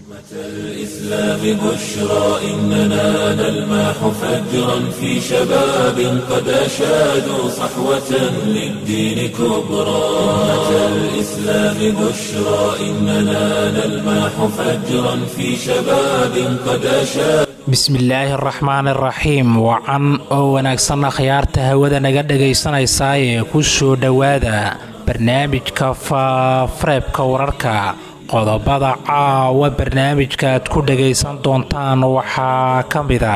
الإسلام بشرى إننا نلمح فجرا في شباب قد أشادوا صحوة للدين كبرى أمة الإسلام بشرى إننا نلمح فجرا في شباب قد أشادوا bismillaahi araxmaan araxiim wacan oo wanaagsanna khiyaarta hawada naga dhagaysanaysaa ee ku soo dhowaada barnaamijka faafareebka wararka qodobada caawa barnaamijka aad ku dhagaysan doontaan waxaa ka mida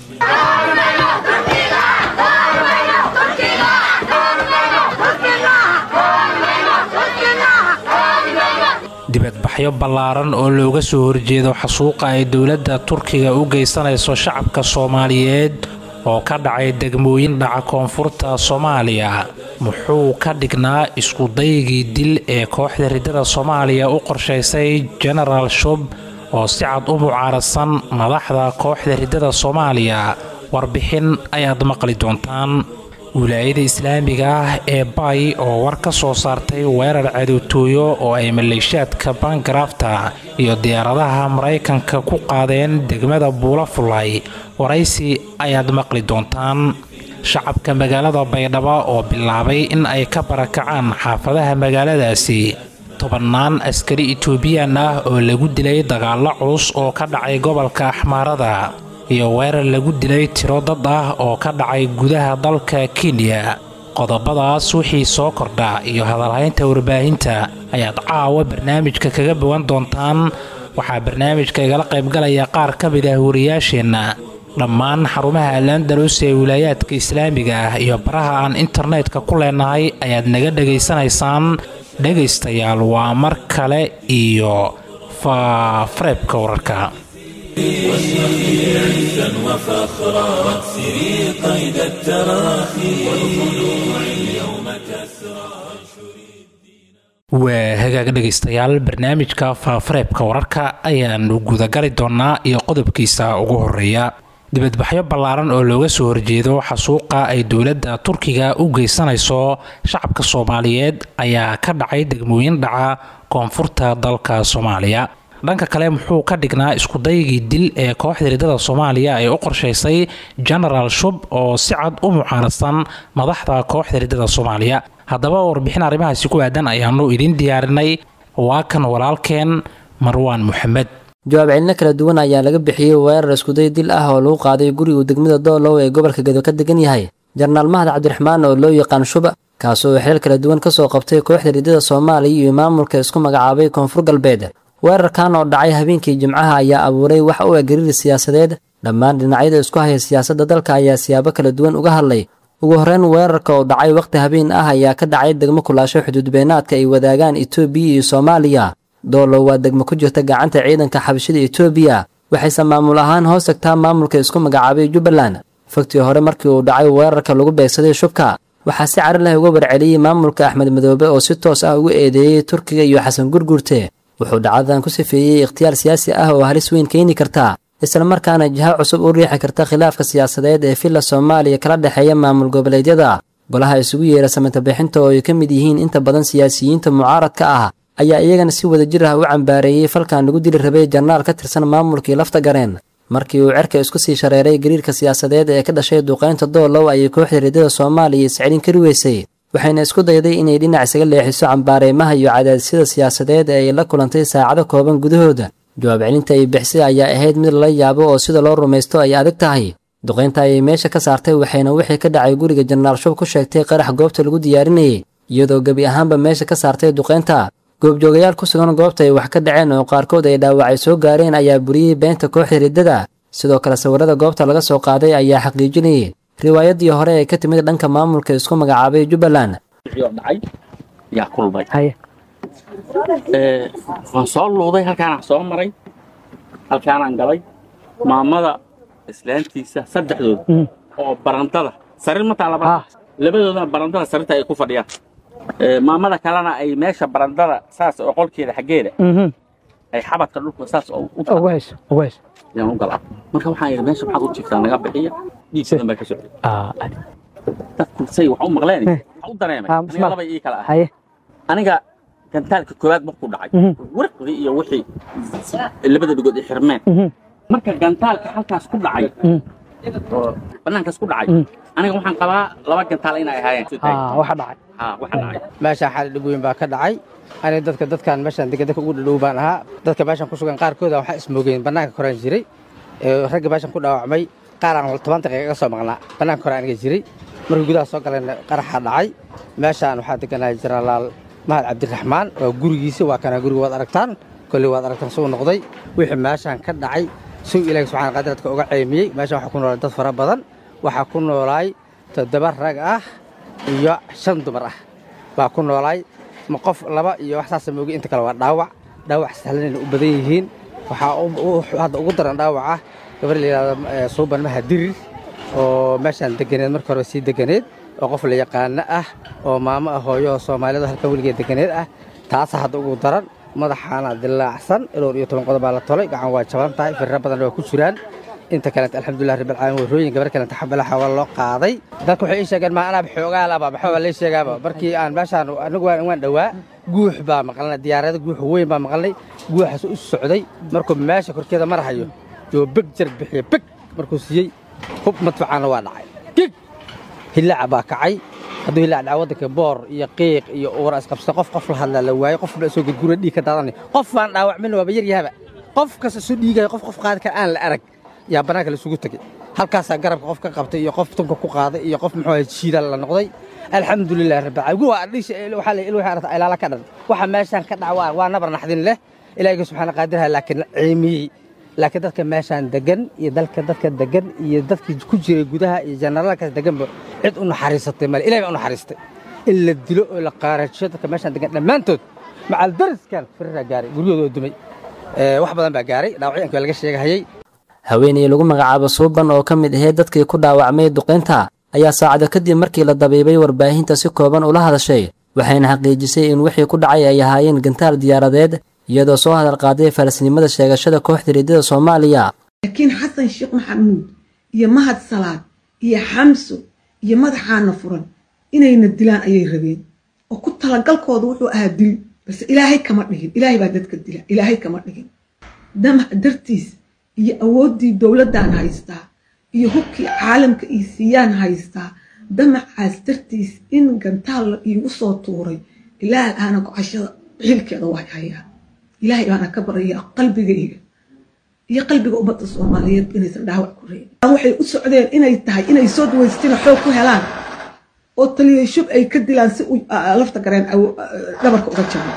dibadbaxyo ballaaran oo looga soo horjeedo xasuuqa ay dowladda turkiga u geysanayso shacabka soomaaliyeed oo ka dhacay degmooyin dhaca koonfurta soomaaliya muxuu ka dhignaa iskudaygii dil ee kooxda riddada soomaaliya u qorshaysay genaraal shub oo si cad u mucaaradsan madaxda kooxda riddada soomaaliya warbixin ayaad maqli doontaan wilaayada islaamiga ah ee bay oo war ka soo saartay weerar cadootooyo oo ay maleeshiyaadka bangarafta iyo diyaaradaha maraykanka ku qaadeen degmada buula fulay waraysi ayaad maqli doontaan shacabka magaalada baydhabo oo bilaabay in ay ka barakacaan xaafadaha magaaladaasi tobannaan askari etoobiyaan ah oo lagu dilay dagaallo culus oo ka dhacay gobolka axmaarada iyo weerar lagu dilay tiro dad ah oo ka dhacay gudaha dalka kenya qodobadaas wixii soo kordha iyo hadalhaynta warbaahinta ayaad caawa barnaamijka kaga bogan doontaan waxaa barnaamijka igala qaybgalaya qaar ka mid ah wariyaasheenna dhammaan xarumaha alandalus ee wilaayaadka islaamiga ah iyo baraha aan internetka ku leenahay ayaad naga dhegaysanaysaan dhegaystayaal waa mar kale iyo faafareebka wararka واشرقي عزا وفخرا واكسري قيد التراخي والخلوع اليوم كسرى waa hagaag dhegaystayaal barnaamijka faafareebka wararka ayaanu gudagali doonaa iyo qodobkiisa ugu horeeya dibadbaxyo ballaaran oo looga soo horjeedo xasuuqa ay dowladda turkiga u geysanayso shacabka soomaaliyeed ayaa ka dhacay degmooyin dhaca koonfurta dalka soomaaliya dhanka kale muxuu ka dhignaa iskudaygii dil ee kooxda riddada soomaaliya ay u qorshaysay genaraal shub oo si cad u mucaaradsan madaxda kooxda riddada soomaaliya haddaba warbixin arrimahaasi ku aadan ayaanu idiin diyaarinay waa kan walaalkeen marwaan moxamed jawaab celino kala duwan ayaa laga bixiyey weerar iskuday dil ah oo lagu qaaday gurigu degmada doolow ee gobolka gedo ka degan yahay jenaraal mahad cabdiraxmaan oo loo yaqaan shuba kaasoo xeel kala duwan kasoo qabtay kooxda riddada soomaaliya iyo maamulka isku magacaabay koonfur galbeed weerarkan oo dhacay habeenkii jimcaha ayaa abuuray wax u eg gariir siyaasadeed dhammaan dhinacyada isku haya siyaasadda dalka ayaa siyaabo kala duwan uga hadlay ugu horreyn weerarka oo dhacay wakhti habeen ah ayaa ka dhacay degmo kulaasho xuduudbeenaadka ay wadaagaan etoobiya iyo soomaaliya doolow waa degmo ku jirta gacanta ciidanka xabashida etoobiya waxayse maamul ahaan hoos tagtaa maamulka isku magacaabay jubbaland fogtii hore markii uu dhacay weerarka lagu beegsaday shubka waxaa si cari leh uga warceliyey maamulka axmed madoobe oo si toos ah ugu eedeeyey turkiga iyo xasan gurgurte wuxuu dhacdadan ku sifeeyey ikhtiyaar siyaasi ah oo halis weyn keeni karta islamarkaana jiha cusub u riixi karta khilaafka siyaasadeed ee villa soomaaliya kala dhexeeya maamul goboleedyada golaha isugu yeera samantabixinta oo ay ka mid yihiin inta badan siyaasiyiinta mucaaradka ah ayaa iyagana si wadajir ah u cambaareeyey falkan lagu dili rabay janaraal ka tirsan maamulkii lafta gareen markii uu cerka isku sii shareeray gariirka siyaasadeed ee ka dhashay duqaynta doolow ayay kooxda riddada soomaaliya iscelin kari weysay waxayna isku dayday inay dhinac isaga leexiso cambaareemaha iyo cadaadisyada siyaasadeed ee ay la kulantay saacado kooban gudahooda jawaab celinta ay bixisay ayaa ahayd mid lala yaabo oo sida loo rumaysto ay adag tahay duqaynta ayay meesha ka saartay waxayna wixii ka dhacay guriga jenaraal shub ku sheegtay qarax goobta lagu diyaarinayay iyadoo gebi ahaanba meesha ka saartay duqaynta goobjoogayaal ku sugan goobta ay wax ka dhaceen oo qaarkood ay dhaawacay soo gaareen ayaa buriyey beenta kooxda riddada sidoo kale sawirada goobta laga soo qaaday ayaa xaqiijinayay riwaayadii hore ee ka timid dhanka maamulka isku magacaabay jubbaland dhacay yaa kulmay waan soo luuday halkaanaan soo maray halkaanaan galay maamada islaantiisa saddexdooda oo barandada sarir mataa laba labadoodana barandada sarirta ay ku fadhiyaan maamada kalena ay meesha barandada saas oo qolkeeda xaggeeda ay xabadka dhulka saas oo u yaan u galaa marka waxaan yidhi meesha maxaad u jirtaa naga bixiya dhiig badan baa ka socday dadku say wax u maqleen wax u dareemay aniga laba ii kala ah aniga gantaalka koowaad markuu dhacay warqdii iyo wixii labada dhigood ay xirmeen marka gantaalka halkaas ku dhacay oo banaankaas ku dhacay aniga waxaan qabaa laba gantaal inay ahaayeen waxa dhacay ha waxa dhacay meeshaan xaali dhib weyn baa ka dhacay aniga dadka dadkan meeshaan degan dadka ugu dhadhow baan ahaa dadka meeshaan ku sugan qaarkooda waxaa ismoogeen bannaanka koraan jiray ragga meeshaan ku dhaawacmay qaar aan toban daqiiqa ka soo maqnaa bannaanka kore aniga jiray markii gudaha soo galeen qaraxa dhacay meeshaan waxaa deganaa jenaraal mahad cabdiraxmaan waa gurigiisa waa kana guriga waad aragtaan kolley waad aragtaan suu noqday wixii meeshaan ka dhacay suu ilaahi subxana qadir dadka uga ceymiyey meeshaan waxaa ku noolaa dad fara badan waxaa ku noolaay toddoba rag ah iyo shan dumar ah baa ku noolaay ma qof laba iyo wax saasa moogi inta kale waa dhaawac dhaawac sahlanayna u badan yihiin waxaa hadda ugu daran dhaawaca gabar la yidhahdo suuban maha dirir oo meeshaan deganeed marka hore sii deganeed oo qof la yaqaano ah oo maamo ah hooyo soomaaliyado halkan weligeed deganeed ah taasa hadda ugu daran madaxaana dilaacsan ilowr iyo toban qodob baa la tolay gacan waa jaban tahay firra badan waa ku jiraan inta kalenta alxamdulilah rabbil caalamiin warooyin gabar kalenta xabalaxa waa loo qaaday dadka waxay ii sheegeen maa anaaba xoogaa laba maxaa waa lay sheegaaba markii aan meeshaan anigu waan dhowaa guux baa maqalnay diyaarada guux weyn baa maqalnay guuxaas u socday markuu meesha korkeeda marahayo yoo beg jar bixiya beg markuu siiyey hub madfacaana waa dhacay gig hillaaca baa kacay hadduu hillaac dhaca waddanka boor iyo qiiq iyo uura isqabsa qof qof la hadlaa la waayey qof soo gurgura dhiig ka daadanay qof baan dhaawacmin waaba yar yahaba qof kasta soo dhiigaya qof qof qaadi kara aan la arag yaa bannaanka la isugu tegey halkaasaa garabka qof ka qabtay iyo qof tunka ku qaaday iyo qof muxuu ahay shiida la noqday alxamdulilah rabbil waa dhisha waxaa la ilaahay arata ilaala ka dhan waxa meeshaan ka dhaca waa nabar naxdin leh ilaahay subxaana qaadirha laakiin ceemiyey laakiin dadka meeshaan degan iyo dalka dadka degan iyo dadkii ku jiray gudaha iyo janaraalkaas deganba cid u naxariisatay male ilahay baa u naxariistay in la dilo oo la qaarajiyo dadka meeshaan degan dhammaantood macal dariskan firiraa gaaray guryahooda oo dumay wax badan baa gaaray dhaawacyaanka waa laga sheegahayey haweeney lagu magacaabo suuban oo ka mid ahayd dadkii ku dhaawacmay duqaynta ayaa saacado kadib markii la dabiibay warbaahinta si kooban ula hadashay waxayna xaqiijisay in wixii ku dhacay ay ahaayeen gantaal diyaaradeed iyadoo soo hadal qaaday falasnimada sheegashada kooxda riddada soomaaliya laakiin xasan sheekh maxamuud iyo mahad salaad iyo xamso iyo madaxaana furan inayna dilaan ayay rabeen oo ku talagalkooda wuxuu ahaa dil balse ilaahay kama dhigin ilaahay baa dadka dila ilaahay kama dhigin damac dartiis iyo awooddii dowladdan haystaa iyo hubkii caalamka iyo siiyaan haystaa damacaas dartiis in gantaal la iigu soo tuuray ilaah aana gocashada xilkeeda waa hayaa ilaahay baana ka baraya qalbigayga iyo qalbiga ummadda soomaaliyeed inaysan dhaawac ku reebin waxay u socdeen inay tahay inay soo dawaystina xoog ku helaan oo taliya shub ay ka dilaan si lafta gareen dhabarka uga jaro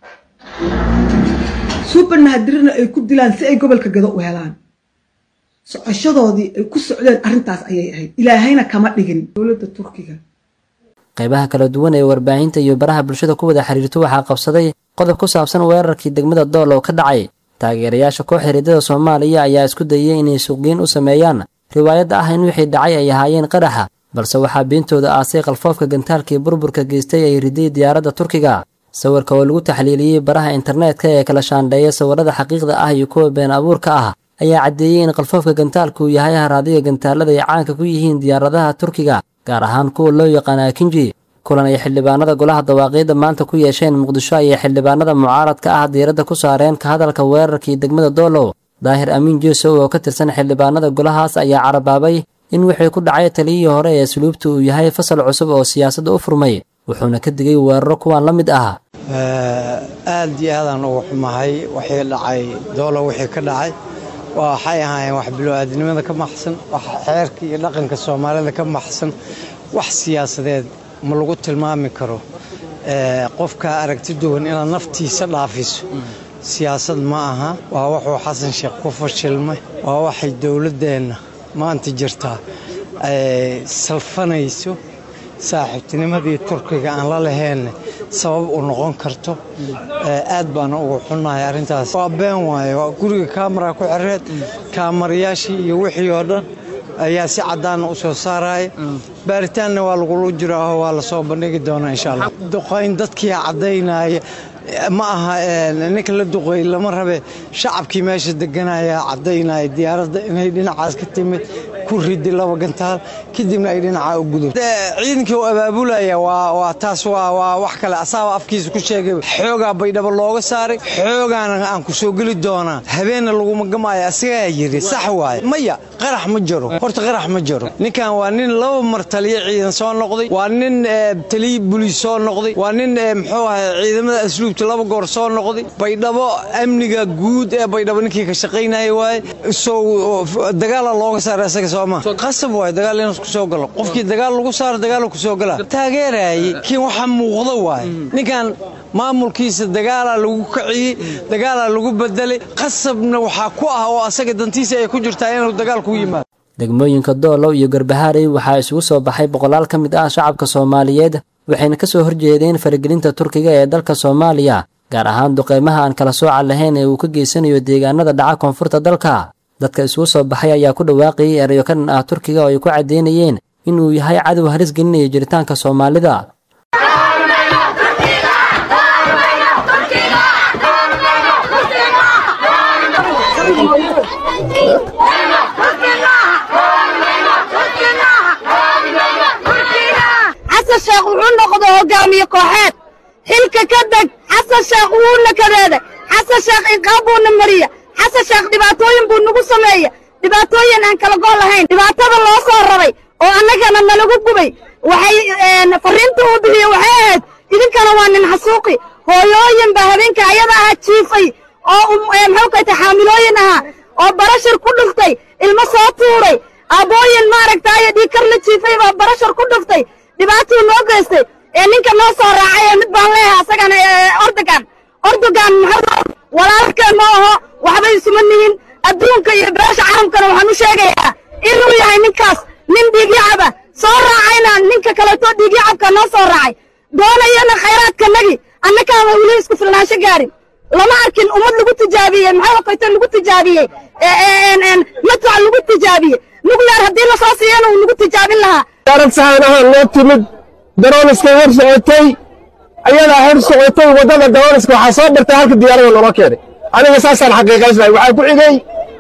suuban mahadirina ay ku dilaan si ay gobolka gado u helaan socoshadoodii ay ku socdeen arrintaas ayay ahayd ilaahayna kama dhigin dowladda turkiga qaybaha kala duwan ee warbaahinta iyo baraha bulshada ku wada xiriirto waxaa qabsaday qodob ku saabsan weerarkii degmada dool oo ka dhacay taageerayaasha kooxda riddada soomaaliya ayaa isku dayay inay suuqgeyn u sameeyaan riwaayadda ah in wixii dhacay ay ahaayeen qaraxa balse waxaa beentooda aasay qalfoofka gantaalkii burburka geystay ay riday diyaaradda turkiga sawirka oo lagu taxliiliyey baraha internetka ee kala shaandheeya sawirrada xaqiiqda ah iyo kuwa been abuurka ah ayaa caddeeyey in qalfoofka gantaalku uu yahay haraadiga gantaalada ay caanka ku yihiin diyaaradaha turkiga gaar ahaan kuwa loo yaqaana akinji kulan ay xildhibaanada golaha dawaaqiidda maanta ku yeesheen muqdisho ayay xildhibaanada mucaaradka ah diiradda ku saareen ka hadalka weerarkii degmada doolow daahir amiin jeesow oo ka tirsan xildhibaanada golahaas ayaa carabaabay in wixii ku dhacay taliyihii hore ee asluubta uu yahay fasal cusub oo siyaasadda u furmay wuxuuna ka digay weeraro kuwan la mid ah aad iyo aadaan ugu xumahay wixii dhacay doolo wixii ka dhacay waxay ahaayeen wax bilo-aadnimada ka maxsan wax xeerka iyo dhaqanka soomaalida ka maxsan wax siyaasadeed ma lagu tilmaami karo qofka aragti duwan inaad naftiisa dhaafiso siyaasad ma aha waa wuxuu xasan sheekh ku fashilmay waa waxay dowladdeenna maanta jirtaa salfanayso saaxiibtinimadii turkiga aan la laheenne sabab u noqon karto aad baana ugu xunnahay arrintaas waa been waaye waa guriga kaamara ku xereed kaamarayaashii iyo wixii oo dhan ayaa si caddaana u soo saaraya baaritaanna waa lagula jiraaho waa la soo bandhigi doonaa insha allah duqayn dadkii caddaynaya ma aha ninka la duqeey lama rabe shacabkii meesha deganaya caddaynaya diyaaradda inay dhinacaas ka timid ku ridi laba gantaal kadibna ay dhinaca u gudub ciidankii u abaabulaya waa taas waa wax kale asaaba afkiisa ku sheegay xoogaa baydhabo looga saaray xoogaana aan ku soo geli doonaa habeenna laguma gamaayo asigaa yidhi sax waaye maya qarax ma jiro horta qarax ma jiro ninkan waa nin laba mar taliyo ciidan soo noqday waa nin taliyo buliis soo noqday waa nin muxuu ahay ciidamada asluubta laba goor soo noqday baydhabo amniga guud ee baydhabo ninkii ka shaqaynaya waaye sow dagaala looga saaray asaga sooma qasab waaye dagaal inuu ku soo galo qofkii dagaal lagu saaro dagaal ku soo galaa taageerayay kiin waxa muuqda waaye ninkan maamulkiisa dagaalaa lagu kaciyey dagaalaa lagu bedelay qasabna waxaa ku ah oo asaga dantiisa ay ku jirtaa inuu dagaal ku yimaado degmooyinka doolow iyo garbahaarey waxaa isugu soo baxay boqolaal ka mid ah shacabka soomaaliyeed waxayna ka soo horjeedeen faragelinta turkiga ee dalka soomaaliya gaar ahaan duqeymaha aan kala sooca lahayn ee uu ka geysanayo deegaanada dhaca koonfurta dalka dadka isugu soo baxay ayaa ku dhawaaqayay erayo ka dhan ah turkiga oo ay ku caddeynayeen inuu yahay cadow halis gelinaya jiritaanka soomaalida xasan sheekh wuxuu noqda hogaamiye kooxeed xilka ka deg xasan sheekh wuuna kadeeday xasan sheekh inqaab buuna mariya xasan sheekh dhibaatooyin buu nagu sameeya dhibaatooyin aan kala gool lahayn dhibaatada loo soo rabay oo annagana nalagu gubay waxay farriinta uu bixiye waxay ahayd idinkana waa nin xasuuqi hooyooyin baa habeenka ayada ahaa jiifay oo muxuu kayta xaamilooyin ahaa oo barashar ku dhuftay ilmo soo tuuray aabbooyin maaragtaayo dhiikar la jiifay baa barashar ku dhuftay dhibaatuu noo geystay ee ninka noo soo raacay ee mid baan leeyahay asagana ordogan ordogan muxuu walaalkeen ma aho waxbay isuma nihin adduunka iyo beesha caalamkana waxaan u sheegayaa inuu yahay ninkaas nin dhiigyacaba soo raacayna ninka kaleeto dhiigyacabka noo soo raacay doonayana khayraadkanagi annakaama weli isku filnaansho gaarin lama arkin ummad lagu tijaabiyey maxaa kayto lagu tijaabiyey matwac lagu tijaabiyey nuklear haddii lasoo siiyana uu lagu tijaabin lahaa diyaarad sahaan ahaan noo timid darooniska hor socotay ayadaa hor socotay waddada darooniska waxaa soo bartay halka diyaarada noola keenay aniga saasaan xaqiiqaysnahay waxaa ku xigay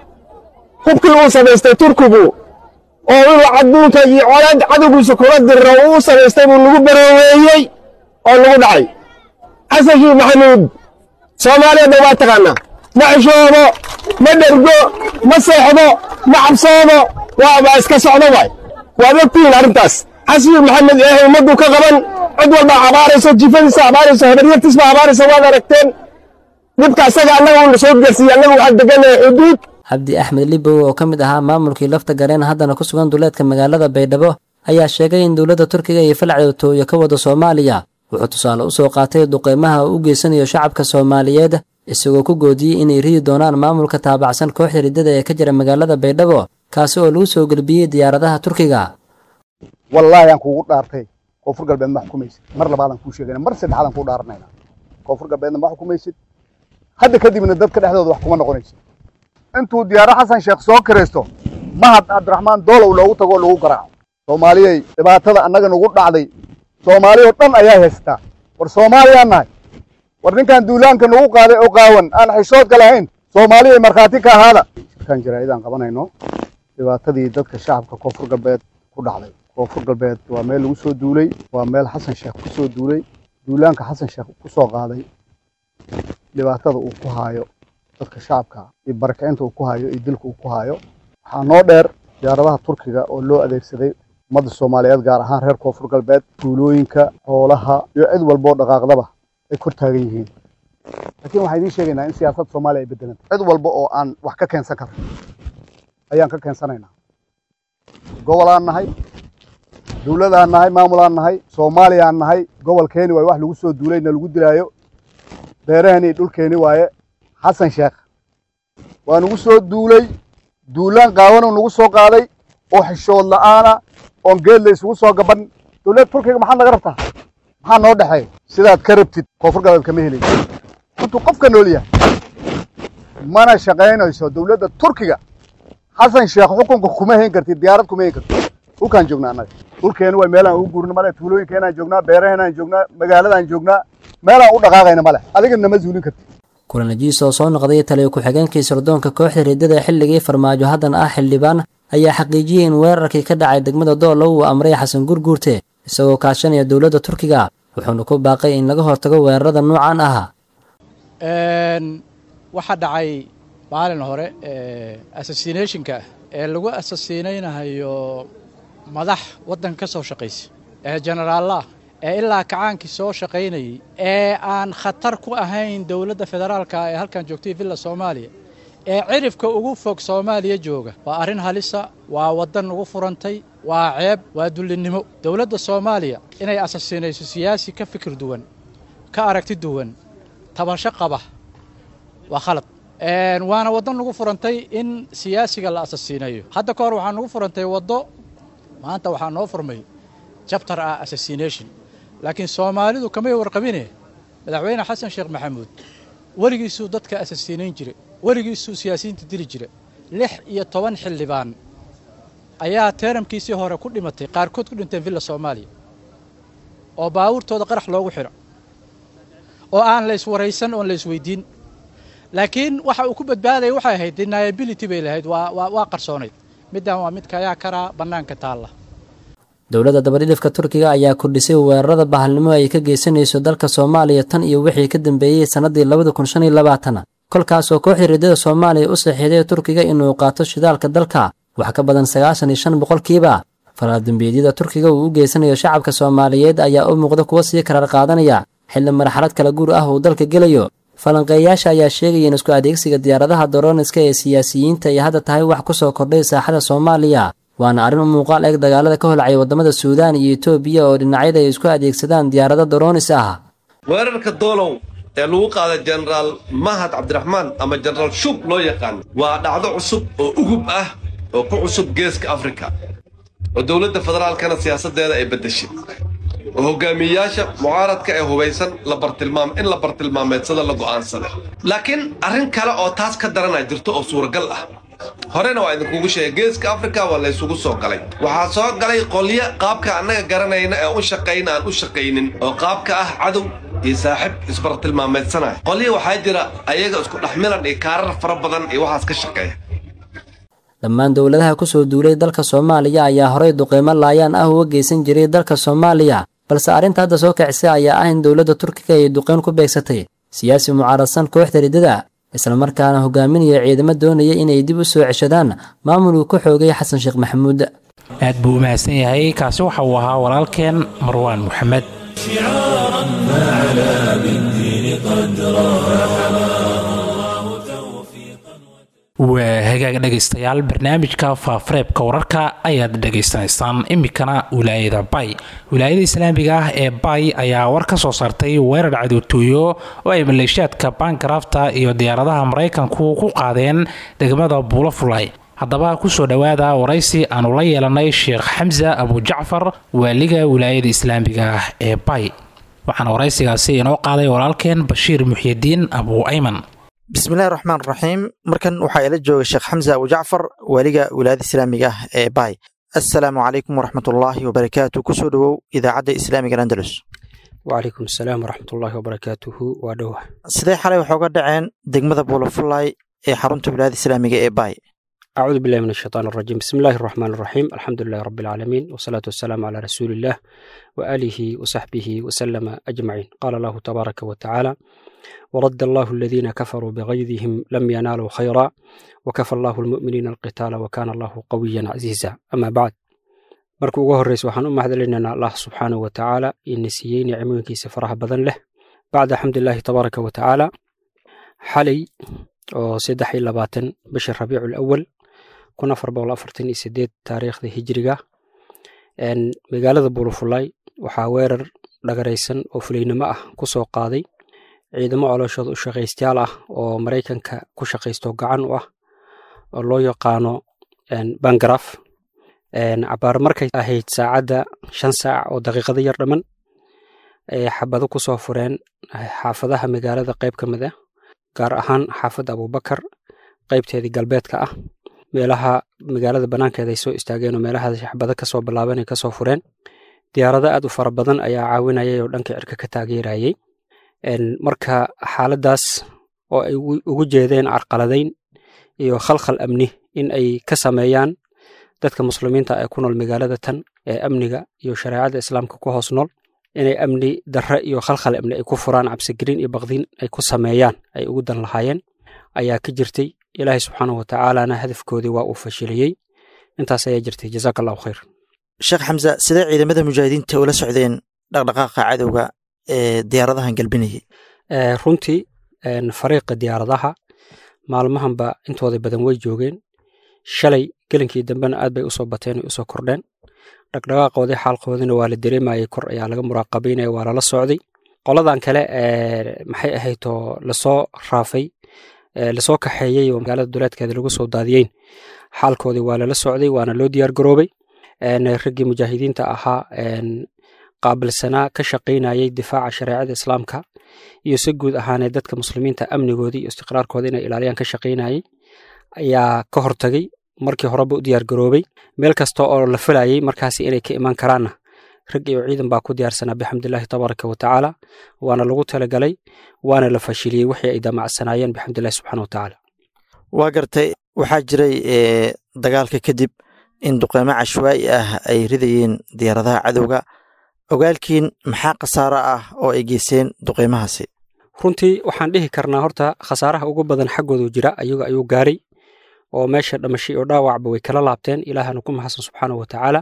hubkii uu samaystay turkigu oo inuu adduunka iyo colaad cadowgiisa kula diriro uu samaystay buu nagu barooweeyey oo nagu dhacay xasan shiikh maxamuud soomaaliyadna waa taqaanaa ma xishoodo ma dhergo ma seexdo ma cabsoodo waa iska socdo waay waad ogtihiin arrintaas xasan shiikh maxamed ee ummaddu ka qaban cid walba abaarayso jifadiisa abaarayso habaryartiisba abaarayso waad aragteen dhibka asaga annaga uuna soo gaarsiiyey annaga waxaan deganahay xuduud cabdi axmed libow oo ka mid ahaa maamulkii lafta gareen haddana ku sugan duleedka magaalada baydhabo ayaa sheegay in dowladda turkiga iyo falcadowtooyo ka wada soomaaliya wuxuu tusaale u soo qaatay duqeymaha uu u geysanayo shacabka soomaaliyeed isagoo ku goodiyey inay ridi doonaan maamulka taabacsan kooxda riddada ee ka jira magaalada baydhabo kaasi oo lagu soo gelbiyey diyaaradaha turkiga wallaahi aan kuugu dhaartay koonfur galbeed ma xukumaysid mar labaadaan kuu sheegayna mar saddexaadaan kuu dhaaranayna koonfur galbeedna ma xukumaysid hadda kadibna dadka dhexdooda wax kuma noqonaysid intuu diyaaro xasan sheekh soo kiraysto mahad cabdiraxmaan doolow loogu tago lagu garaaco soomaaliyey dhibaatada annaga nagu dhacday soomaali oo dhan ayaa haysataa war soomaaliyaan nahay war ninkan duulaanka nagu qaaday oo qaawan aan xishoodka lahayn soomaaliyay markhaati ka ahaada shirkaan jaraa'idaan qabanayno dhibaatadii dadka shacabka koonfur galbeed ku dhacday koonfur galbeed waa meel lagu soo duulay waa meel xasan sheekh ku soo duulay duulaanka xasan sheekh ku soo qaaday dhibaatada uu ku haayo dadka shacabka iyo barakicinta uu ku hayo iyo dilka uu ku hayo waxaa noo dheer diyaaradaha turkiga oo loo adeegsaday ummadda soomaaliyeed gaar ahaan reer koonfur galbeed tuulooyinka xoolaha iyo cid walboo dhaqaaqdaba ay kor taagan yihiin laakiin waxaan idiin sheegaynaa in siyaasadda soomaaliya ay bedelanta cid walba oo aan wax ka keensan karno ayaan ka keensanaynaa gobolaan nahay dowladaan nahay maamulaan nahay soomaaliyaan nahay gobolkeeni waaye wax lagu soo duulay na lagu dilaayo beerahani iyo dhulkeeni waaye xasan sheekh waa nagu soo duulay duulaan qaawanuu nagu soo qaaday oo xishood la'aana oon geed la isugu soo gaban dowladda turkiga maxaad naga rabtaa maxaa noo dhexeeya sidaad ka rabtid koonfur galbeed kama helin intuu qofka nool yahay mana shaqaynayso dowladda turkiga xasan sheekh xukunka kuma hayn kartid diyaarad kuma hayn kartid dhulkaan joognaa annaga dhulkeena waa meelaan ugu guurna male tuulooyinkeenaan joognaa beeraheenaan joognaa magaaladaan joognaa meelaan u dhaqaaqayna male adiga nama zuulin kartid kulanajiis oo soo noqday taliyo ku-xigeenkii sirdoonka kooxda riddada xilligii farmaajo haddana ah xildhibaan ayaa xaqiijiyey in weerarkii ka dhacay degmada doolow uu amray xasan gurguurte isagoo kaashanaya dowladda turkiga wuxuuna ku baaqay in laga hortago weerarada noocan ah waxaa dhacay maalin hore assassinationka ee lagu assasinaynayo madax waddanka ka soo shaqaysa ee generaallah ee ilaa kacaankii soo shaqaynayay ee aan khatar ku ahayn dowladda federaalka ee halkan joogtay villa soomaaliya ee cirifka ugu fog soomaaliya jooga waa arrin halisa waa waddan ugu furantay waa ceeb waa dullinnimo dowladda soomaaliya inay asasinayso siyaasi ka fikir duwan ka aragti duwan tabasho qaba waa khalad waana waddan nagu furantay in siyaasiga la asasiinayo hadda ka hor waxaa nagu furantay waddo maanta waxaa noo furmay jabtar ah assassination laakiin soomaalidu kamay warqabine madaxweyne xasan sheekh maxamuud weligiisuu dadka asasiinayn jira weligiisuu siyaasiyiinta dili jira lix iyo toban xildhibaan ayaa teeramkiisii hore ku dhimatay qaarkood ku dhinteen villa soomaaliya oo baabuurtooda qarax loogu xidho oo aan la iswaraysan oon la isweydiin laakiin waxa uu ku badbaadaya waxay ahayd deniability bay lahayd waa waa waa qarsoonayd middan waa midka ayaa karaa bannaanka taalla dowladda dabadhidhifka turkiga ayaa kordhisay weerarada bahalnimo ay ka geysanayso dalka soomaaliya tan iyo wixii ka dambeeyey sannadii labada kun shan iyo labaatan kolkaasoo kooxda riddada soomaaliya u saxiiday turkiga inuu qaato shidaalka dalka wax ka badan sagaashan iyo shan boqolkiiba falaaldambeedyada turkiga uu u geysanayo shacabka soomaaliyeed ayaa u muuqda kuwa sii karaar qaadanaya xilli marxalad kala guur ah uu dalka gelayo falanqeeyaasha ayaa sheegaya in isku adeegsiga diyaaradaha doroniska ee siyaasiyiinta ay hadda tahay wax ku soo kordhay saaxada soomaaliya waana arrin u muuqaal eeg dagaalada ka holcaya waddamada suudaan iyo etoobiya oo dhinacyada ay isku adeegsadaan diyaarado doronis ah weerarka doolow ee lagu qaaday jenaraal mahad cabdiraxmaan ama jenaraal shub loo yaqaan waa dhacdo cusub oo ugub ah oo ku cusub geeska afrika oo dowladda federaalkana siyaasaddeeda ay beddeshay oo hogaamiyeyaasha mucaaradka ee hubaysan in la bartilmaameedsada la go'aansaday laakiin arrin kale oo taas ka daranaa jirto oo suuragal ah horena waa idinkugu sheegay geeska afrika waa laysugu soo galay waxaa soo galay qolyo qaabka annaga garanayna ee u shaqayna aan u shaqaynin oo qaabka ah cadow iyo saaxiib isbartilmaameedsanaya qolyo waxaa jira ayaga isku dhexmilan iyo kaarar fara badan iyo waxaas ka shaqeeya dhammaan dowladaha ku soo duulay dalka soomaaliya ayaa horay duqeymo laayaan ah uga geysan jiray dalka soomaaliya balse arrinta hadda soo kicisay ayaa ah in dowladda turkiga ay duqeyn ku beegsatay siyaasi mucaaradsan kooxda riddada islamarkaana hogaaminaya ciidamo doonaya inay dib u soo ceshadaan maamuluu ku xoogay xasan sheekh maxamuud aad buu u mahadsan yahay kaasi waxa uu ahaa walaalkeen marwaan moxamed شعارا فعلى بالدين قدرا waa hagaag dhegaystayaal barnaamijka faafareebka wararka ayaad dhegaysanaysaan iminkana wilaayada bay wilaayada islaamiga ah ee bay ayaa war ka soo saartay weerar cadowtooyo oo ay maleeshiyaadka bangarafta iyo diyaaradaha maraykanku ku qaadeen degmada buulafulay haddaba kusoo dhowaada waraysi aanu la yeelanay sheekh xamsa abujacfar waaliga wilaayada islaamiga ah ee bay waxaana waraysigaasi inoo qaaday walaalkeen bashiir muxyidiin abu ayman bismillahi raxmaan raxiim markan waxaa ila jooga sheekh xamsa abu jacfar waaliga wilaayada islaamiga ah ee baay assalaamu calaykum waraxmatullaahi wabarakaatu kusoo dhowow idaacadda islaamiga andalus wacalaykum asalaam waraxmatullaahi wabarakaatuhu waa dhowa sidee xalay waxooga dhaceen degmada buulafulay ee xarunta wilaayada islaamiga ee baay acuudu billahi min ashaytaan arajiim bismi illaahi araxmaan araxiim alxamdu lilahi rabbi alcaalamiin wasalaatu wasalaamu calaa rasuuliillah wa aalihi wasaxbihi wasalama ajmaciin qaala allahu tabaaraka wa tacaala ورد الله الذين كفروا بغيظهم لم ينالوا خيرا وكفى الله المؤمنين القتال وكان الله قويا عزيزا أما بعد marka ugu horreysa waxaan u mahadcelinaynaa allah subxaanahu wa tacaala ina siiyey nicmooyinkiisa faraha badan leh bacda xamdulilaahi tabaaraka wa tacaala xalay oo saddex iyo labaatan bisha rabiicu awal kun afar boqol afartan iyo sideed taariikhda hijriga magaalada buulufulay waxaa weerar dhagaraysan oo fulaynimo ah ku soo qaaday ciidamo colooshooda u shaqaystayaal ah oo maraykanka ku shaqaysto gacan u ah oo loo yaqaano bangaraf cabaar markay ahayd saacadda shan saac oo daqiiqado yar dhamman ayay xabado ku soo fureen xaafadaha magaalada qayb ka mid ah gaar ahaan xaafadda abubakar qaybteedii galbeedka ah meelaha magaalada bannaankeeda ay soo istaageen oo meelahaas xabado kasoo bilaabanay kasoo fureen diyaarado aad u fara badan ayaa caawinayay oo dhanka cirka ka taageerayay marka xaaladdaas oo ay ugu jeedeen carqaladayn iyo khalkhal amni in ay ka sameeyaan dadka muslimiinta ee ku nool magaalada tan ee amniga iyo shareecada islaamka ku hoos nool inay amni darre iyo khalkhal amni ay ku furaan cabsigelin iyo baqdin ay ku sameeyaan ay ugu dan lahaayeen ayaa ka jirtay ilaahay subxaanahu watacaalana hadafkoodii waa uu fashiliyey intaas ayaa jirtay jazaaka allahu khayr sheekh xamse sidee ciidamada mujaahidiinta ula socdeen dhaqdhaqaaqa cadowga ee diyaaradahan galbinayay runtii fariiqa diyaaradaha maalmahanba intooda badan way joogeen shalay gelinkii dambena aad bay usoo bateen ay usoo kordheen dhaqdhaqaaqoodii xaalkoodina waa la dareemayay kor ayaa laga muraaqabaynaya waa lala socday qoladan kale maxay ahaydoo lasoo raafay lasoo kaxeeyey oo magaalada duleedkeeda lagu soo daadiyeyn xaalkoodii waa lala socday waana loo diyaar garoobay raggii mujaahidiinta ahaa qaabilsanaa ka shaqaynayay difaaca shareecada islaamka iyo si guud ahaanee dadka muslimiinta amnigoodii iyo istiqraarkooda inay ilaaliyaan ka shaqaynayay ayaa ka hortagay markii horeba u diyaar garoobay meel kasta oo la filayay markaasi inay ka imaan karaanna rag iyo ciidan baa ku diyaarsanaa bixamdillahi tabaaraka wa tacaala waana lagu talagalay waana la fashiliyey wixii ay damacsanaayeen bixamdillahi subxaana wa tacaala waa gartay waxaa jiray dagaalka kadib in duqeymo cashwaa'i ah ay ridayeen diyaaradaha cadowga ogaalkiin maxaa khasaaro ah oo ay geysteen duqeymahaasi runtii waxaan dhihi karnaa horta khasaaraha ugu badan xaggoodu jira ayaga ayuu gaaray oo meesha dhamashay oo dhaawacba way kala laabteen ilaahana ku maxasan subxaana wa tacaala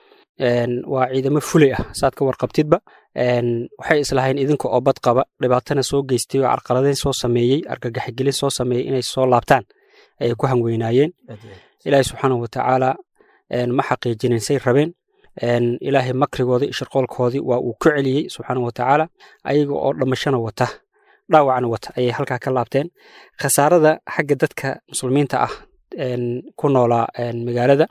waa ciidamo fulay ah saad ka warqabtidba waxay islahayn idinka oo bad qaba dhibaatana soo geystay oo carqaladeyn soo sameeyey argagaxigelin soo sameeyey inay soo laabtaan ayay ku hangweynaayeen ilaahay subxaana wa tacaala ma xaqiijinin say rabeen ilaahay makrigoodii shirqoolkoodii waa uu ku celiyey subxaana wa tacaala ayaga oo dhammashana wata dhaawacna wata ayay halkaa ka laabteen khasaarada xagga dadka muslimiinta ah ku noolaa magaalada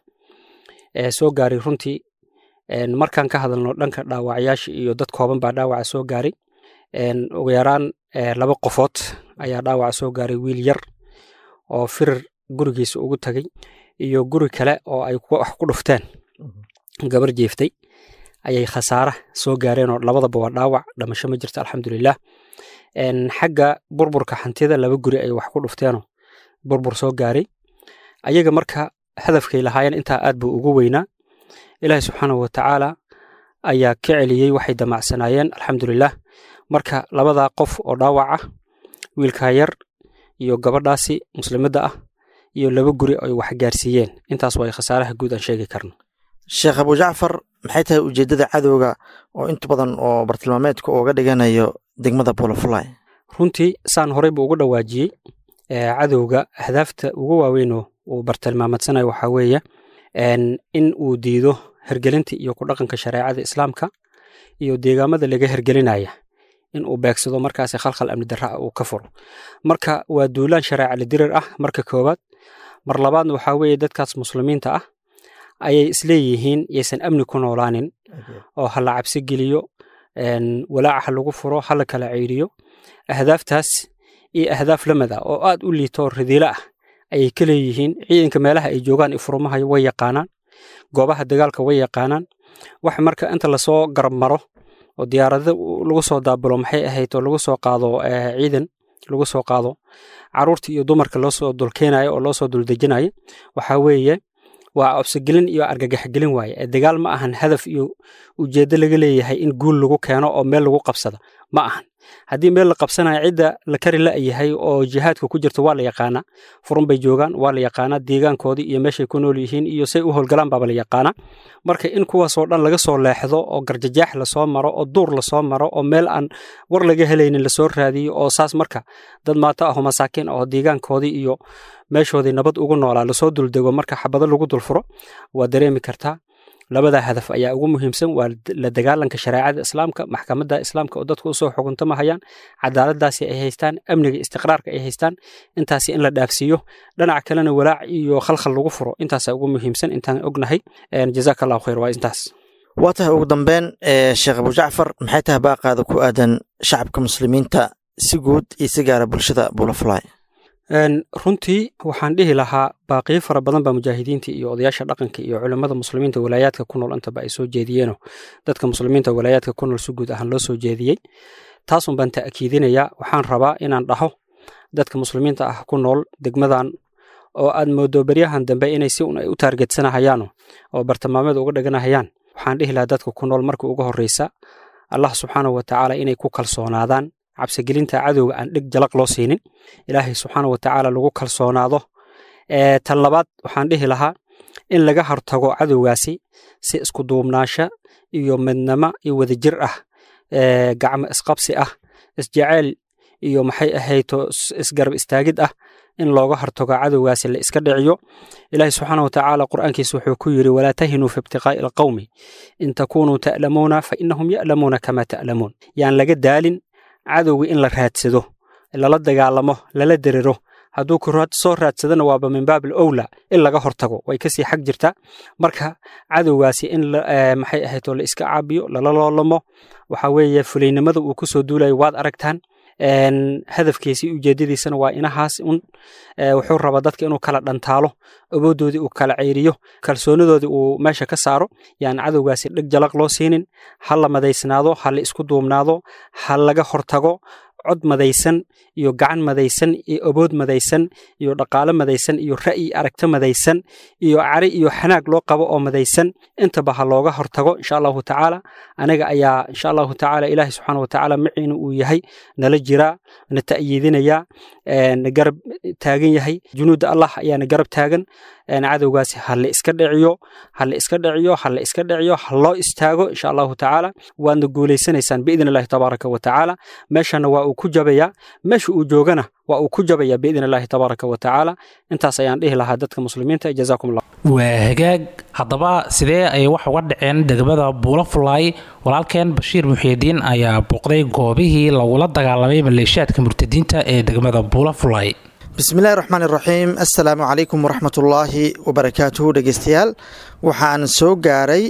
soo gaaray runtii markaan ka hadalno dhanka dhaawacyaasha iyo dad kooban baa dhaawaca soo gaaray ugu yaraan laba qofood ayaa dhaawaca soo gaaray wiil yar oo firir gurigiisa ugu tagay iyo guri kale oo ay wax ku dhufteen gabar jeeftay ayay khasaara soo gaareen oo labadaba waa dhaawac dhamasho ma jirto alxamdulilah xagga burburka hantida laba guri ay wax ku dhufteenoo burbur soo gaaray ayaga marka hadafkay lahaayeen intaa aad buu ugu weynaa ilaahi subxaanahu wa tacaala ayaa ka celiyey waxay damacsanaayeen alxamdulilah marka labadaa qof oo dhaawac ah wiilkaa yar iyo gabadhaasi muslimadda ah iyo laba guri ay wax gaarsiiyeen intaas waa khasaaraha guud aan sheegi karno sheekh abujacfar maxay tahay ujeeddada cadowga oo inta badan oo bartilmaameedka uga dhiganayo degmada bolofly runtii saan horeyba ugu dhawaajiyey cadowga ahdaafta ugu waaweynoo uu bartilmaameedsanayo waxaa weeye in uu diido hergelinta iyo ku dhaqanka shareecada islaamka iyo deegaamada laga hergelinaya in uu beegsado markaasi khalkhal amni darra uu ka furo marka waa duulaan shareeca lidirir ah marka koowaad mar labaadna waxaa weeye dadkaas muslimiinta ah ayay isleeyihiin yaysan amni ku noolaanin oo ha la cabsi geliyo walaaca ha lagu furo ha la kala ceyriyo ahdaaftaas iyo ahdaaf lamid ah oo aad u liito ridiilo ah ayay ka leeyihiin ciidanka meelaha ay joogaan ifurmaha way yaqaanaan goobaha dagaalka way yaqaanaan wax marka inta lasoo garab maro oo diyaarado lagu soo daabulo maxay ahayd oo lagu soo qaado ciidan lagu soo qaado caruurta iyo dumarka loo soo dulkeenayo oo loo soo duldejinayo waxaa weeye waa obsigelin iyo argagaxgelin waaye ee dagaal ma ahan hadaf iyo ujeeddo laga leeyahay in guul lagu keeno oo meel lagu qabsado ma ahan haddii meel la qabsanayo cidda la kari la-yahay oo jihaadka ku jirto waa la yaqaanaa furun bay joogaan waa la yaqaanaa deegaankoodii iyo meeshay ku nool yihiin iyo say u howlgalaan baaba la yaqaanaa marka in kuwaasoo dhan laga soo leexdo oo garjajaax lasoo maro oo duur lasoo maro oo meel aan war laga helaynin lasoo raadiyo oo saas marka dad maato aho masaakiin aho deegaankoodii iyo meeshoodii nabad ugu noolaa lasoo duldego marka xabado lagu dulfuro waa dareemi kartaa labada hadaf ayaa ugu muhiimsan waa la dagaalanka shareecada islaamka maxkamadda islaamka oo dadku usoo xukuntamahayaan cadaaladaasi ay haystaan amniga istiqraarka ay haystaan intaasi in la dhaafsiiyo dhinaca kalena walaac iyo khalkhal lagu furo intaasa ugu muhiimsan intaan ognahay jazaaka allahu khayr waa intaas waa tahay ugu dambeyn sheekh abujacfar maxay tahay baaqaada ku aadan shacabka muslimiinta si guud iyo si gaara bulshada bulafly runtii waxaan dhihi lahaa baaqiyo fara badan baa mujaahidiinta iyo odayaasha dhaqanka iyo culimmada muslimiinta walaayaadka ku nool intaba ay soo jeediyeenoo dadka muslimiinta walaayaadka ku nool si guud ahaan loo soo jeediyey taasun baan ta'kiidinayaa waxaan rabaa inaan dhaho dadka muslimiinta ah ku nool degmadan oo aad moodo beryahan dambe inay si un ay u taargetsanahayaano oo bartilmaameed uga dhiganahayaan waxaan dhihi lahaa dadka ku nool marka ugu horreysa allah subxaanahu watacaala inay ku kalsoonaadaan cabsigelinta cadowga aan dheg jalaq loo siinin ilaahay subxaanahu watacaala lagu kalsoonaado tan labaad waxaan dhihi lahaa in laga hortago cadowgaasi si isku duubnaasha iyo midnamo iyo wadajir ah gacmo isqabsi ah isjeceyl iyo maxay ahayto isgarab istaagid ah in looga hortago cadowgaasi la iska dhiciyo ilaahi subxaana watacaala qur'aankiisa wuxuu ku yidhi walaa tahinuu fi ibtiqaa'i alqawmi in takunuu ta'lamuuna fa innahum ya'lamuuna kama ta'lamuun yaan laga daalin cadowga in la raadsado lala dagaalamo lala derero hadduu ku soo raadsadana waaba min baab alowla in laga hortago way kasii xag jirtaa marka cadowgaasi in maxay ahayto la iska caabiyo lala loolamo waxa weeye fulaynimada uu ku soo duulayo waad aragtaan hadafkiisii ujeedadiisana waa inahaas un wuxuu rabaa dadka inuu kala dhantaalo awoodoodii uu kala ceyriyo kalsoonidoodii uu meesha ka saaro yaan cadowgaasi dheg jalaq loo siinin ha la madaysnaado ha la isku duubnaado ha laga hortago cod madaysan iyo gacan madaysan iyo abood madaysan iyo dhaqaalo madaysan iyo ra'yi aragto madaysan iyo cari iyo xanaag loo qabo oo madaysan intaba ha looga hortago insha allahu tacaala aniga ayaa insha allahu tacaala ilaahi subxaana watacaala maciina uu yahay nala jiraa na ta'yiidinaya na garab taagan yahay junuudda allah ayaana garab taagan cadowgaasi ha la iska dhiciyo ha la iska dhiciyo ha la iska dhiciyo ha loo istaago insha allahu tacaala waadna guulaysanaysaan biidn illahi tabaaraka wa tacaala meeshana waa uu ku jabayaa meesha uu joogana waa uu ku jabaya biidn illahi tabaaraka wa tacaala intaas ayaan dhihi lahaa dadka muslimiinta jazaakum allah waa hagaag haddaba sidee ay wax uga dhaceen degmada buulafulay walaalkeen bashiir muxiidiin ayaa booqday goobihii lagula dagaalamay maleeshiyaadka murtadiinta ee degmada buulafulay bismillahi raxmaan iraxiim assalaamu calaykum waraxmatullaahi wabarakaatuhu dhegeystayaal waxaan soo gaaray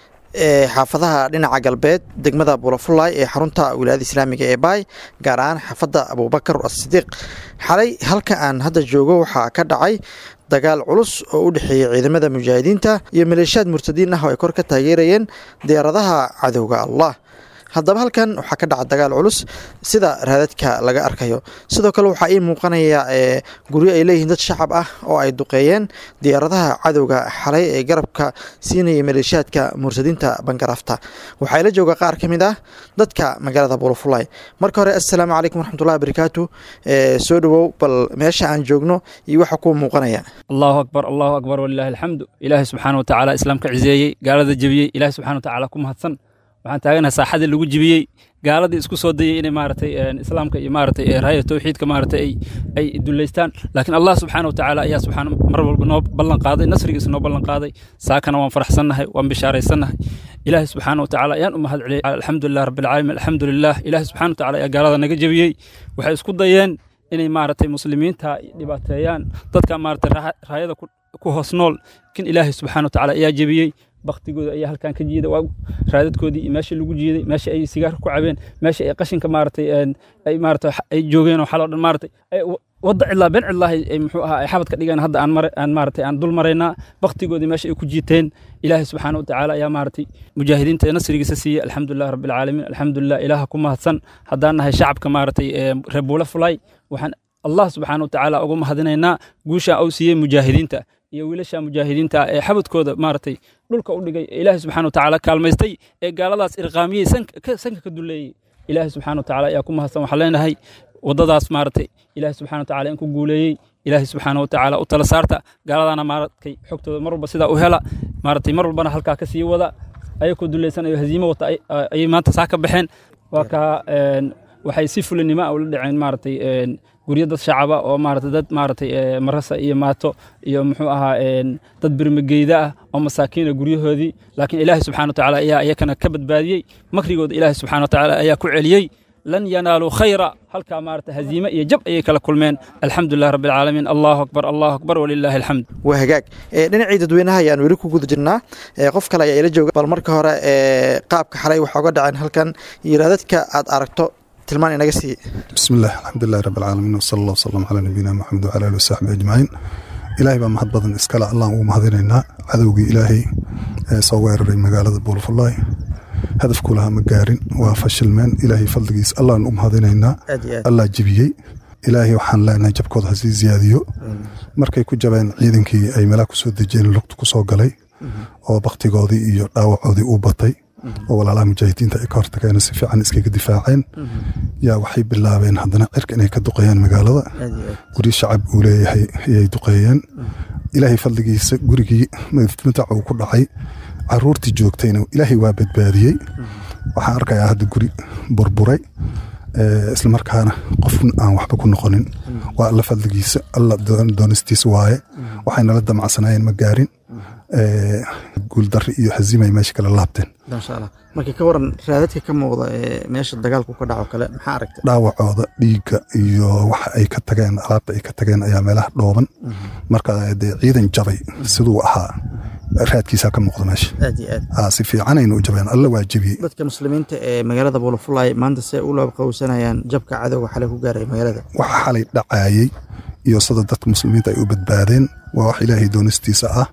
xaafadaha dhinaca galbeed degmada buulafulay ee xarunta wilaayada islaamiga ee baay gaar ahaan xaafadda abuubakar asidiiq xalay halka aan hadda joogo waxaa ka dhacay dagaal culus oo u dhexeeyey ciidamada mujaahidiinta iyo maleeshiyaad murtadiin ah oo ay kor ka taageerayeen diyaaradaha cadowga allah haddaba halkan waxaa ka dhaca dagaal culus sida raadadka laga arkayo sidoo kale waxaa ii muuqanaya guryo ay leeyihiin dad shacab ah oo ay duqeeyeen diyaaradaha cadowga xalay ee garabka siinaya maleeshiyaadka murtadiinta bangarafta waxaa la jooga qaar ka mid ah dadka magaalada bulafulay marka hore assalaamu calaykum waraxmatullahi wabarakaatu soo dhowow bal meesha aan joogno iyo waxa kuu muuqanaya allahu akbar allahu akbar walilaahi alxamdu ilaahay subxaana wa tacaala islaamka ciseeyey gaalada jebiyey ilaahay subxana wa tacaala ku mahadsan waxaan taaganaha saaxadii lagu jibiyey gaaladii isku soo dayay inay maaragtay islaamka iyo maaragtay raaya tawxiidka maaragtay ay ay duleystaan laakiin allah subxaana wa tacaala ayaa subxaana mar walba noo ballan qaaday nasrigiisa noo ballan qaaday saakana waan faraxsannahay waan bishaaraysannahay ilaahay subxaana wa tacaala ayaan u mahad celiyay alxamdulilah rabbilcaalamiin alxamdulilah ilaahay subxana wa tacaala ayaa gaalada naga jebiyey waxay isku dayeen inay maaragtay muslimiinta dhibaateeyaan dadka maaragtay raayada ku hoos nool kin ilaahay subxaana wa tacaala ayaa jebiyey baktigooda ayaa halkan ka jiida waa raadadkoodii iyo meeshii lagu jiiday meesha ay sigaar ku cabeen meesha ay qashinka maaragtay ay maaragtay ay joogeen oo xaloo dhan maaragtay wadda cidlaa been cidlaahay ay muxuu ahaa ay xabadka dhigeen hadda aan mare aan maaragtay aan dul maraynaa baktigoodii meesha ay ku jiiteen ilaahay subxaana wa tacaala ayaa maaragtay mujaahidiinta ee nasrigiisa siiyey alxamdulilah rabbilcaalamiin alxamdulilah ilaaha ku mahadsan haddaan nahay shacabka maaragtay reer buula fulay waxaan allah subxaana wa tacaala ugu mahadinaynaa guusha uu siiyey mujaahidiinta iyo wiilasha mujaahidiinta ee xabadkooda maaragtay dhulka u dhigay ee ilaahay subxana wa tacaala kaalmaystay ee gaaladaas irqaamiyey sanka ka duleeyey ilaahay subxana wa tacaala ayaa ku mahadsan waxaan leenahay waddadaas maaragtay ilaahay subxana wa tacaala in ku guuleeyey ilaahay subxaana wa tacaala u tala saarta gaaladana maaragtay xogtooda mar walba sidaa u hela maaragtay mar walbana halkaa ka sii wada ayakoo duleysanayo haziimo wata ayay maanta saa ka baxeen waa kaa waxay si fulinimo ah ula dhaceen maaragtay guryo dad shacaba oo maaragtay dad maaragtay marasa iyo maato iyo muxuu ahaa dad birmageyda ah oo masaakiina guryahoodii laakiin ilaahay subxana wa tacaala ayaa iyakana ka badbaadiyey makrigooda ilaahay subxana wa tacaala ayaa ku celiyey lan yanaaluu khayra halkaa maaragtay haziime iyo jab ayay kala kulmeen alxamdulilah rabbi alcaalamiin allahu akbar allahu akbar walilaahi alxamd waa hagaag dhinacii dadweynaha ayaan weli ku guda jirnaa qof kale ayaa ila jooga bal marka hore qaabka xalay waxaa uga dhaceen halkan iyo raadadka aad aragto tilmaan inaga siiye bismillaah alxamdulilahi rabbi alcaalamiin wasala allah wasalam calaa nabiyina maxamed wacala alihi wasaxbi ajmaciin ilaahay baa mahad badan iskale allaan ugu mahadinaynaa cadowgii ilaahay ee soo weeraray magaalada buulafulaay hadafku lahaa ma gaarin waa fashilmeen ilaahay fadligiis allaan u mahadinaynaa allah jebiyey ilaahay waxaan leenahay jabkooda ha sii ziyaadiyo markay ku jabeen ciidankii ay meelaha kusoo dejiyeen lugta kusoo galay oo baktigoodii iyo dhaawacoodii u batay oo walaalaha mujaahidiinta ay ka hortageen si fiican iskaga difaaceen yaa waxay bilaabeen haddana cirka inay ka duqeeyaan magaalada guri shacab uu leeyahay ayay duqeeyeen ilaahay fadligiisa gurigii madaca uu ku dhacay caruurtii joogtayna ilaahay waa badbaadiyey waxaan arkayaa hadda guri burburay islamarkaana qof aan waxba ku noqonin waa alla fadligiisa alla doonistiisa waaye waxaynala damacsanaayeen ma gaarin guuldarri iyo haziimay meesha kala laabteen maasha allah markii ka waran raadadka ka muuqda ee meesha dagaalku ka dhaco kale maxaa aragtay dhaawacooda dhiigga iyo waxa ay ka tageen alaabta ay ka tageen ayaa meelaha dhooban marka dee ciidan jabay siduu ahaa raadkiisaa ka muuqda meesha aad iyo aad si fiicanaynu u jabeen alla waa jebiyey dadka muslimiinta ee magaalada buulafulay maanta see u labaqowsanayaan jabka cadowga xalay ku gaaray magaalada waxa xalay dhacaayey iyo sida dadka muslimiinta ay u badbaadeen waa wax ilaahay doonistiisa ah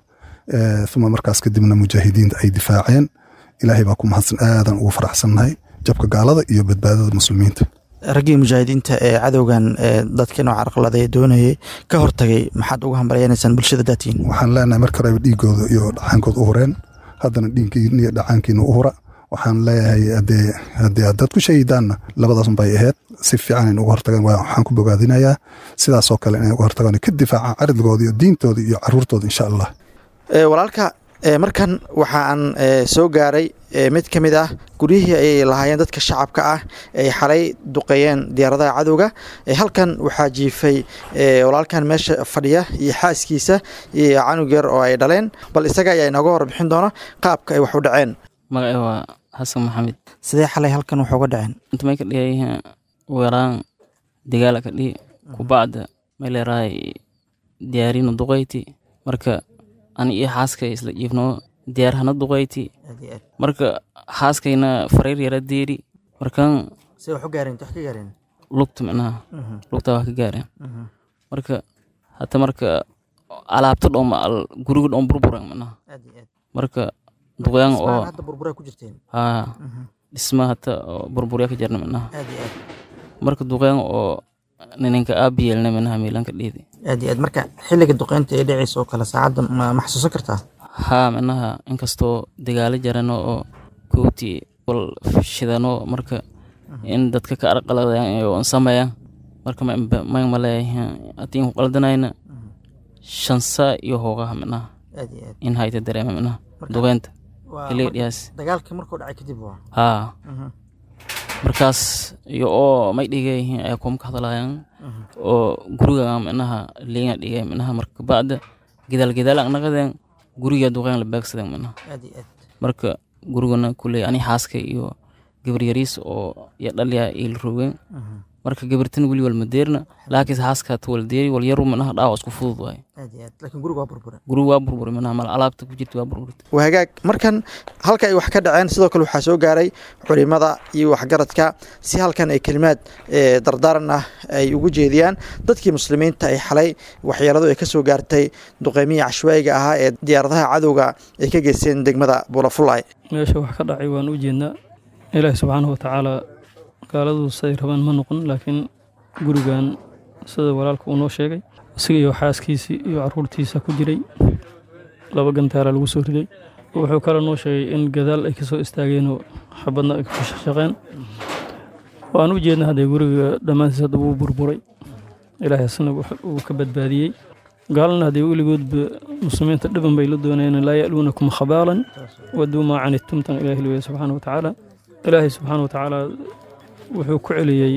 uma markaas kadibna mujaahidiinta ay difaaceen ilaahay baa ku mahadsan aadan ugu faraxsannahay jabka gaalada iyo badbaadada muslimiinta raggii mujaahidiinta ee cadowgan dadka nooca arqalada doonayay ka hortagay maxaad uga hambalyanaysaan bulshada daatiin waxaan leenahay marka horeba dhiigooda iyo dhacaankooda u hureen haddana dhiinkiina iyo dhacaankiina u hura waxaan leeyahay haddee haddii haddaad ku shahidaanna labadaasun bay ahayd si fiican in uga hortagaan waxaan ku bogaadinayaa sidaasoo kale inay uga hortagaan ka difaacaan caridgooda iyo diintooda iyo caruurtooda insha allah walaalka markan waxaan soo gaaray mid ka mid ah guryihii ay lahaayeen dadka shacabka ah ay xalay duqeeyeen diyaaradaha cadowga halkan waxaa jiifay walaalkan meesha fadhiya iyo xaaskiisa iyo canug yar oo ay dhaleen bal isaga ayaa inooga horbixin doona qaabka ay wax u dhaceen magacay waa xasan maxamed sidee xalay halkan wax uga dhaceen intamay ka dhigay weeraan dagaala ka dhigi kubacda meeleraay diyaarina duqayti marka ani iyo xaaskay isla jiifno diyaar hana duqayti marka xaaskayna fareer yara deeri markan see wax u gaareen wax ka gaareen lugta micnaha lugta wax ka gaareen marka hata marka alaabta dhom guriga dhom burburan micnaha marka duqyaan oo hadda burbura ku jirteen haa dhisma hata burburya ka jarna micnaha marka duqyaan oo ninanka aabiyeelna micnaha miilanka dhiidi aad iyo aad marka xilliga duqeynta ee dhacaysa oo kale saacadda ma xasuusan kartaa haa micnaha inkastoo dagaalo jarano oo kooti wal shidano marka in dadka ka arqaladayaan iyo sameeyaan marka may maleeyahay haddii ku qaldanayna shansa iyo hoogaha micnaha aad iyo aad in hayta dareema micnaha duqeynta xilliga dhiyaas dagaalka markuu dhacay kadib waa haa markaas iyo oo may dhigay ay kuma ka hadlayaan oo guriga micnaha liinga dhigay micnaha marka bacda gidaal gidaal anaqadeen guriga duqeen la beegsadeen micnaha aad iyo aad marka gurigana kuley ani xaaska iyo gabar yariis oo iyo dhalya il rogeen marka gabartan weli wal madeerna laakiin xaaska ta wal deeri wal yaru micnaha dhaawac isku fudud waay aad iyo aad laakiin guriga waa burbura guriga waa burburi micnaha mal alaabta ku jirta waa burburta waa hagaag markan halka ay wax ka dhaceen sidoo kale waxaa soo gaaray culimada iyo waxgaradka si halkan ay kelimaad dardaaran ah ay ugu jeediyaan dadkii muslimiinta ay xalay waxyeeladu ay ka soo gaartay duqeymihii cashwaayiga ahaa ee diyaaradaha cadowga ay ka geysteen degmada buulafulay meesha wax ka dhacay waan u jeednaa ilaahi subxaanahu watacaala gaaladu siday rabaan ma noqon laakiin gurigan sida walaalka uu noo sheegay isaga iyo xaaskiisii iyo caruurtiisa ku jiray laba gantaara lagu soo riday wuxuu kale noo sheegay in gadaal ay ka soo istaageenoo xabadna ay ku shaqshaqeen waan u jeedna haddee guriga dhammaantiis hadda wuu burburay ilaahay asna uu ka badbaadiyey gaalana haddee weligoodba muslimiinta dhiban bay la doonayeen laa ya'luunakum khabaalan waduu maa canidtumtan ilaahi leeyahay subxaana watacaala ilaahay subxaana watacaala wuxuu ku celiyey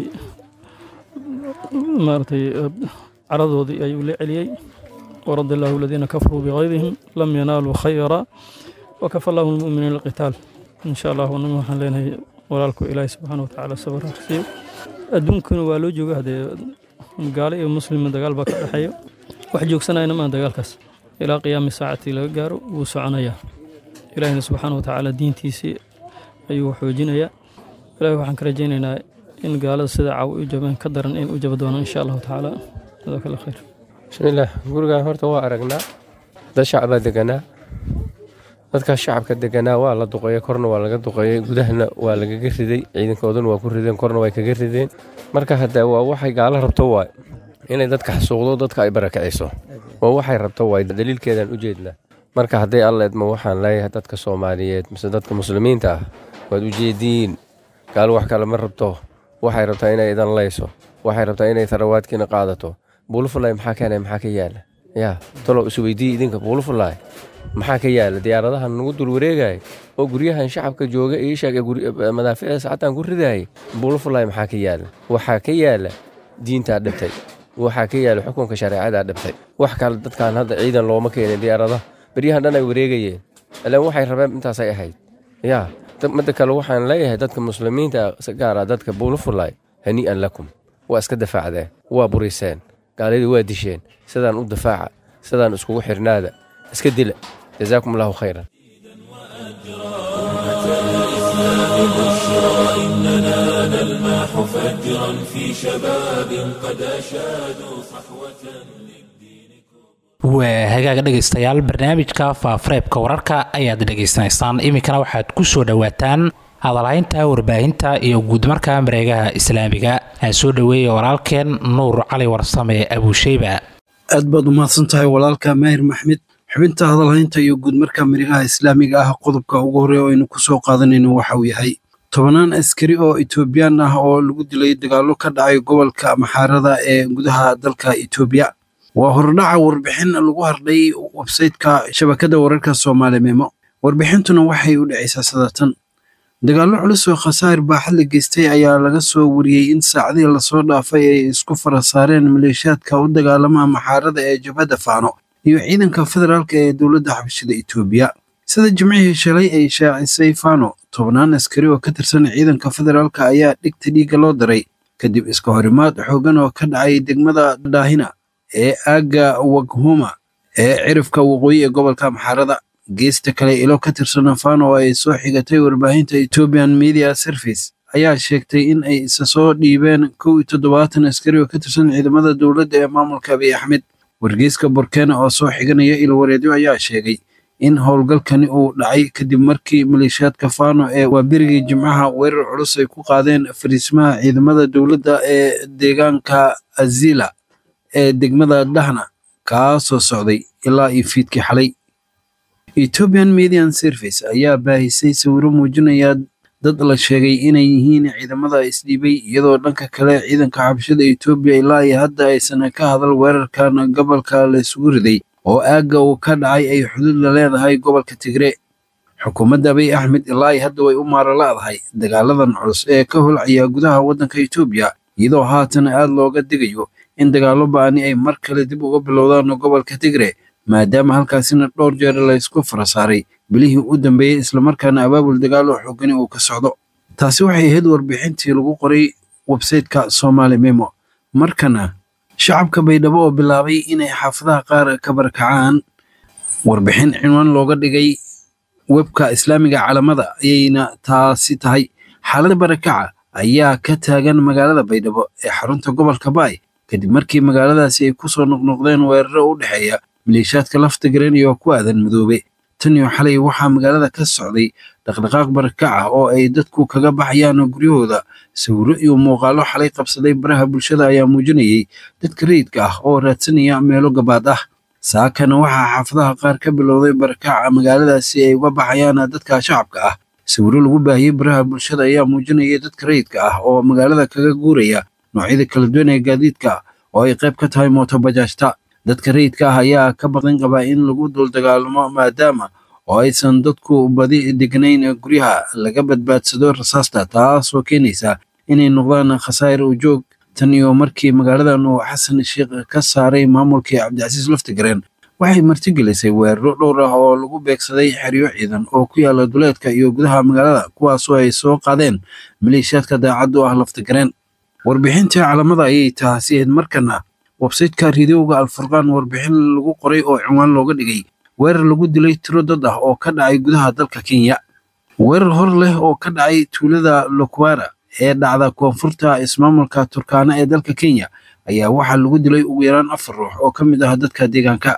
maaragtay caradoodii ayuu la celiyey waradi allahu aladiina kafaruu bigaydihim lam yanaaluu khayra wakafa allahu lmuminiina alqitaal insha allah anaga waxaan leenahay walaalku ilaahay subxaana watacaala sabar harsiyo adduunkuna waa loo jooga haddee gaalo iyo muslima dagaal baa ka dhexeeya wax joogsanayna maa dagaalkaas ilaa qiyaami saacatii laga gaaro wuu soconayaa ilaahina subxaana watacaala diintiisii ayuu xoojinayaa ilahi waxaan ka rajaynaynaa in gaalada sida caaw u jabeen ka daran in u jaba doonaan insha allahu tacaala jazaaka allah khayr bismillaah gurigan horta waa aragnaa dad shacbaa deganaa dadkaas shacabka deganaa waa la duqeeyey korna waa laga duqeeyey gudahana waa lagaga riday ciidankooduna waa ku rideen korna way kaga rideen marka hadda waa waxay gaalo rabto waay inay dadka xasuuqdo dadka ay barakiciso waa waxay rabto waay daliilkeedaan u jeednaa marka hadday alleedma waxaan leeyahay dadka soomaaliyeed mise dadka muslimiinta ah waad ujeediin gaalo wax kale ma rabto waxay rabtaa inay idan layso waxay rabtaa inay tarawaadkiina qaadato buulufulay maxaa keenay maxaa ka yaala yaa talow isweydii idinka buulufulay maxaa ka yaala diyaaradahan nagu dul wareegaya oo guryahan shacabka jooga iishaag madaaficda sacataan ku ridaayay buulufulay maxaa ka yaala waxaa ka yaala diintaa dhibtay waxaa ka yaala xukunka shareecadaa dhibtay wax kale dadkan hadda ciidan looma keenin diyaaradaha beryahan dhan ay wareegayeen ilaan waxay rabeen intaasay ahayd yaa midda kale waxaan leeyahay dadka muslimiinta gaara dadka buulufulay hanii'an lakum waa iska dafaacdeen waa buriseen gaaladii waa disheen sidaan u dafaaca sidaan iskugu xirnaada iska dila jazaakum allahu khayran بشرى إننا نلمح فجرا في شباب قد أشادوا صحوة waa hagaaga dhegaystayaal barnaamijka faafareebka wararka ayaad dhegaysanaysaan iminkana waxaad ku soo dhowaataan hadalhaynta warbaahinta iyo guudmarka mareegaha islaamiga aan soo dhoweeya walaalkeen nuur cali warsame abuusheyba aad baad umahadsan tahay walaalka maahir maxmed xubinta hadalhaynta iyo guudmarka mareegaha islaamiga ah qodobka ugu horey oo aynu kusoo qaadanayno waxa uu yahay tobanaan askari oo etoobiyaan ah oo lagu dilay dagaallo ka dhacay gobolka maxaarada ee gudaha dalka etoobiya waa hordhaca warbixin lagu hardhay websayteka shabakadda wararka soomaali memo warbixintuna waxay u dhacaysaa sadatan dagaallo culus oo khasaar baaxad la geystay ayaa laga soo wariyey in saacadihii lasoo dhaafay ay isku fara saareen maleeshiyaadka u dagaalama maxaarada ee jabhadda faano iyo ciidanka federaalka ee dowladda xabashida etoobiya sida jimcihii shalay ay shaacisay fano tobnaan askari oo ka tirsan ciidanka federaalka ayaa dhigta dhiigga loo daray kadib iska horimaad xoogan oo ka dhacay degmada daahina ee aagga waghuma ee cirifka waqooyi ee gobolka maxaarada geesta kale ilo ka tirsan fano oo ay soo xigatay warbaahinta ethiopian media service ayaa sheegtay in ay isa soo dhiibeen kow iyo toddobaatan askari oo ka tirsan ciidamada dowladda ee maamulka abiy axmed wargeyska borkena oo soo xiganaya ilwareedyo ayaa sheegay in howlgalkani uu dhacay kadib markii maleeshiyaadka fano ee waabirigii jimcaha weerar culus ay ku qaadeen fariismaha ciidamada dowladda ee deegaanka azila ee degmada dhahna kaasoo socday ilaa iyo fiidkii xalay ethiopian median service ayaa baahisay sawiro muujinaya dad la sheegay inay yihiin ciidamada isdhiibay iyadoo dhanka kale ciidanka xabashada etoobiya ilaa iyo hadda aysan ka hadal weerarkan gobolka la isugu riday oo aagga uu ka dhacay ay xuduud la leedahay gobolka tigre xukuumadda abiy axmed ilaa iyo hadda way u maara la'dahay dagaaladan culus ee ka holcaya gudaha waddanka etoobiya iyadoo haatan aad looga digayo in dagaallo ba'ani ay mar kale dib uga bilowdaan gobolka tigre maadaama halkaasina dhowr jeer laysku fara saaray bilihii u dambeeyey islamarkaana abaabul dagaalo xoogani uu ka socdo taasi waxay ahayd warbixintii lagu qoray websayteka somaali memo markana shacabka baydhabo oo bilaabay inay xaafadaha qaar ka barakacaan warbixin cinwaan looga dhigay webka islaamiga calamada ayayna taasi tahay xaaladda barakaca ayaa ka taagan magaalada baydhabo ee xarunta gobolka baay kadib markii magaaladaasi ay kusoo noqnoqdeen weeraro u dhexeeya maleeshiyaadka lafta garan iyo ku aadan madoobe tan iyo xalay waxaa magaalada ka socday dhaqdhaqaaq barakaca oo ay dadku kaga baxayaan guryahooda sawiro iyo muuqaallo xalay qabsaday baraha bulshada ayaa muujinayay dadka rayidka ah oo raadsanaya meelo gabaad ah saakana waxaa xaafadaha qaar ka bilowday barakaca magaaladaasi ay uga baxayaan dadka shacabka ah sawiro lagu baahiyey baraha bulshada ayaa muujinaya dadka rayidka ah oo magaalada kaga guuraya noocyada kala duwan ee gaadiidka oo ay qayb ka tahay mootobajaajta dadka rayidka ah ayaa ka baqan qabaa in lagu dul dagaalamo maadaama oo aysan dadku badi degnayn guryaha laga badbaadsado rasaasta taasoo keenaysa inay noqdaan khasaa'ir u joog tan iyo markii magaaladan uu xasan sheikh ka saaray maamulkii cabdicasiis laftigareen waxay martigelisay weeraro dhowr ah oo lagu beegsaday xeryo ciidan oo ku yaala duleedka iyo gudaha magaalada kuwaasoo ay soo qaadeen maleeshiyaadka daacad u ah laftigareen warbixintii calamada ayay taasiyeed markana websayteka ridowga alfurqaan warbixin lagu qoray oo cinwaan looga dhigay weerar lagu dilay tiro dad ah oo ka dhacay gudaha dalka kenya weerar hor leh oo ka dhacay tuulada lokwara ee dhacda koonfurta ismaamulka turkaana ee dalka kenya ayaa waxaa lagu dilay ugu yaraan afar ruux oo ka mid ah dadka deegaanka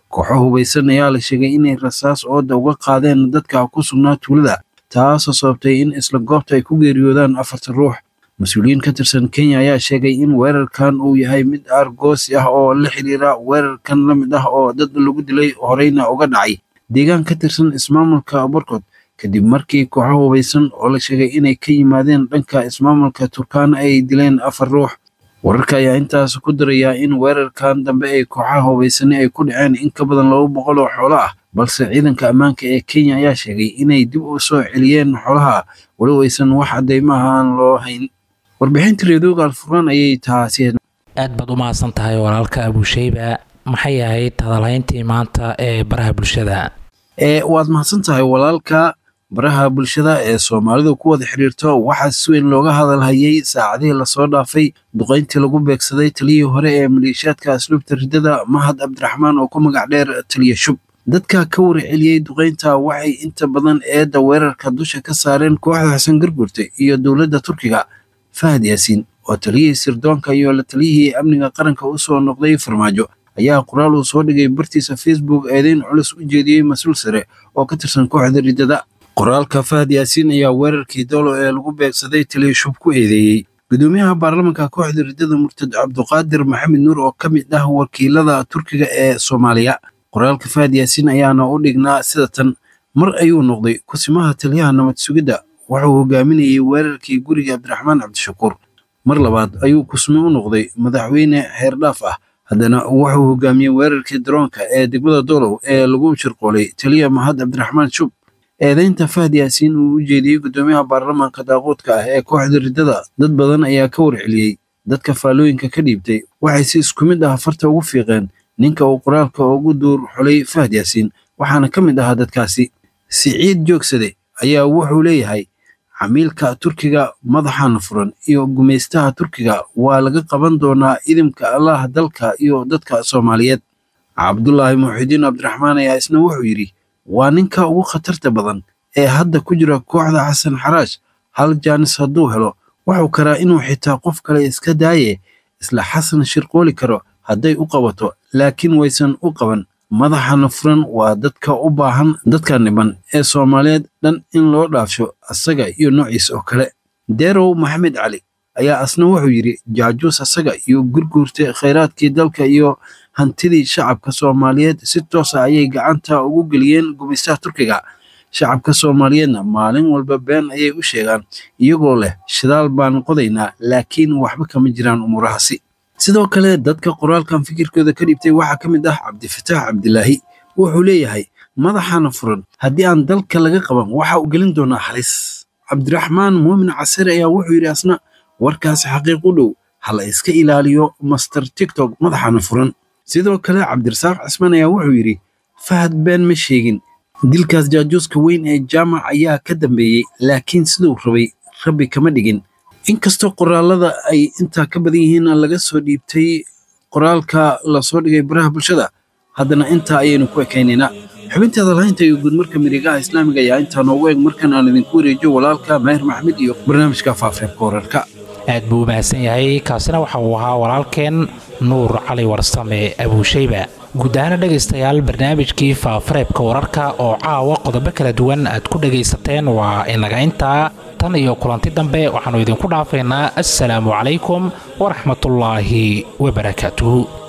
kooxo hubaysan ayaa la sheegay inay rasaas ooda uga qaadeen dadka ku sugnaa tuulada taasoo sababtay in isla goobta ay ku geeriyoodaan afartan ruux mas-uuliyiin ka tirsan kenya ayaa sheegay in weerarkan uu yahay mid aargoosi ah oo la xiriira weerarkan la mid ah oo dad lagu dilay horeyna uga dhacay deegaan ka tirsan ismaamulka borkod kadib markii kooxo hubaysan oo la sheegay inay ka yimaadeen dhanka ismaamulka turkana ay dileen afar ruux wararka ayaa intaas ku darayaa in weerarkan dambe ay kooxaha hubaysani ay ku dhaceen in ka badan laba boqol oo xoolo ah balse ciidanka ammaanka ee kenya ayaa sheegay inay dib u soo celiyeen xoolaha walow aysan wax caddaymaha aan loo hayn warbixinta reedooga alfuraan ayay taasi aad baad u mahadsan tahay walaalka abusheyba maxay ahayd hadalhayntii maanta ee baraha bulshada ee waad mahadsan tahay walaalka baraha bulshada ee soomaalidu ku wada xiriirto waxaa si weyn looga hadalhayay saacadihii lasoo dhaafay duqayntii lagu beegsaday taliyihii hore ee maleeshiyaadka asluubta riddada mahad cabdiraxmaan oo ku magac dheer taliya shub dadka ka warceliyey duqaynta waxay inta badan eedda weerarka dusha ka saareen kooxda xasan gargurte iyo dowladda turkiga fahad yaasiin oo taliyihii sirdoonka iyo la taliyihii amniga qaranka u soo noqday farmaajo ayaa qoraal uu soo dhigay bartiisa facebook eedeyn culus u jeediyey mas-uul sare oo ka tirsan kooxda riddada qoraalka fahad yaasiin ayaa weerarkii doolo ee lagu beegsaday taliya shub ku eedeeyey gudoomiyaha baarlamanka kooxda riddada murtad cabduqaadir maxamed nuur oo ka mid ah wakiilada turkiga ee soomaaliya qoraalka fahad yaasiin ayaana u dhignaa sida tan mar ayuu noqday kusimaha taliyaha nabad sugidda wuxuu hogaaminayey weerarkii guriga cabdiraxmaan cabdishakuur mar labaad ayuu kusme u noqday madaxweyne xeerdhaaf ah haddana wuxuu hogaamiyey weerarkii daroonka ee degmada doolow ee lagu shirqoolay taliya mahad cabdiraxmaan shub eedeynta fahad yaasiin uu u jeediyey gudoomiyaha baarlamaanka daaquudka ah ee kooxda riddada dad badan ayaa ka warceliyey dadka faallooyinka ka dhiibtay waxay si isku mid ah farta ugu fiiqeen ninka uu qoraalka ugu duur xulay fahad yaasiin waxaana ka mid ahaa dadkaasi siciid joogsade ayaa wuxuu leeyahay camiilka turkiga madaxan furan iyo gumaystaha turkiga waa laga qaban doonaa idimka allaah dalka iyo dadka soomaaliyeed cabdulaahi muxidiin cabdiraxmaan ayaa isna wuxuu yidhi waa ninka ugu khatarta badan ee hadda ku jira kooxda xasan xaraash hal jaanis hadduu helo wuxuu karaa inuu xitaa qof kale iska daaye isla xasan shirqooli karo hadday u qabato laakiin waysan u qaban madaxana furan waa dadka u baahan dadka niban ee soomaaliyeed dhan in loo dhaafsho asaga iyo noociis oo kale derow maxamed cali ayaa asna wuxuu yidhi jaajuus asaga iyo gurguurta khayraadkii dalka iyo hantidii shacabka soomaaliyeed si toosa ayay gacanta ugu geliyeen gumaystaha turkiga shacabka soomaaliyeedna maalin walba been ayay u sheegaan iyagoo leh shidaal baan qodaynaa laakiin waxba kama jiraan umuurahaasi sidoo kale dadka qoraalkan fikirkooda ka dhibtay waxaa ka mid ah cabdifataax cabdilaahi wuxuu leeyahay madaxana furan haddii aan dalka laga qaban waxa uu gelin doonaa halis cabdiraxmaan muumin casare ayaa wuxuu yidhi asna warkaasi xaqiiq u dhow hala iska ilaaliyo master tiktok madaxana furan sidoo kale cabdirasaaq cismaan ayaa wuxuu yidhi fahad been ma sheegin dilkaas jaajuuska weyn ee jaamac ayaa ka dambeeyey laakiin siduu rabay rabbi kama dhigin inkastoo qoraalada ay intaa ka badan yihiin laga soo dhiibtay qoraalka lasoo dhigay baraha bulshada haddana intaa ayaynu ku ekaynaynaa xubinteeda lahaynta iyo guudmarka miregaha islaamiga ayaa intaa noogu eeg markan aan idinku wareejiyo walaalka maahir maxmed iyo barnaamijka faafreebka wararka aad buu u mahadsan yahay kaasina waxa uu ahaa walaalkeen nuur cali warsame abuushayba guud ahaana dhegaystayaal barnaamijkii faafareebka wararka oo caawa qodobo kala duwan aad ku dhegaysateen waa inaga intaa tan iyo kulanti dambe waxaannu idinku dhaafaynaa assalaamu calaykum waraxmatullaahi wabarakaatuhu